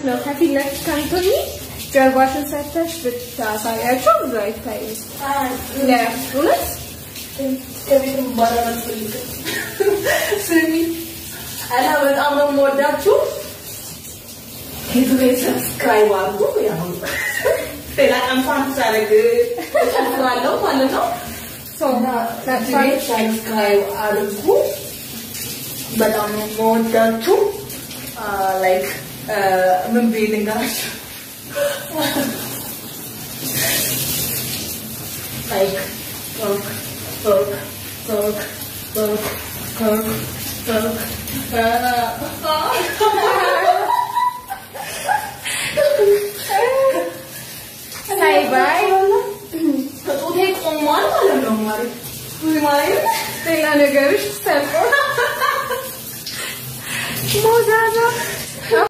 ነው። ከፊት ለፊት ከምትሆኚ ጀርባሽን ሰተሽ ብታሳያቸው ብዙ አይታይም። እውነት ከቤትም ባላል አልፈልግም። ስሚ እና በጣም ነው የምወዳችሁ። ዩቱቤ ሰብስክራይብ አድርጉ። ያው ሌላ ቀን ፋን ሳደርግ እጨፍራለሁ ማለት ነው። ዩቱቤ ሰብስክራይብ አድርጉ። በጣም ነው የምወዳችሁ። ላይክ ምን ብዬ ልንገራችሁ? ላይክ ቶክ ቶክ ቶክ ቶክ ቶክ ቶክ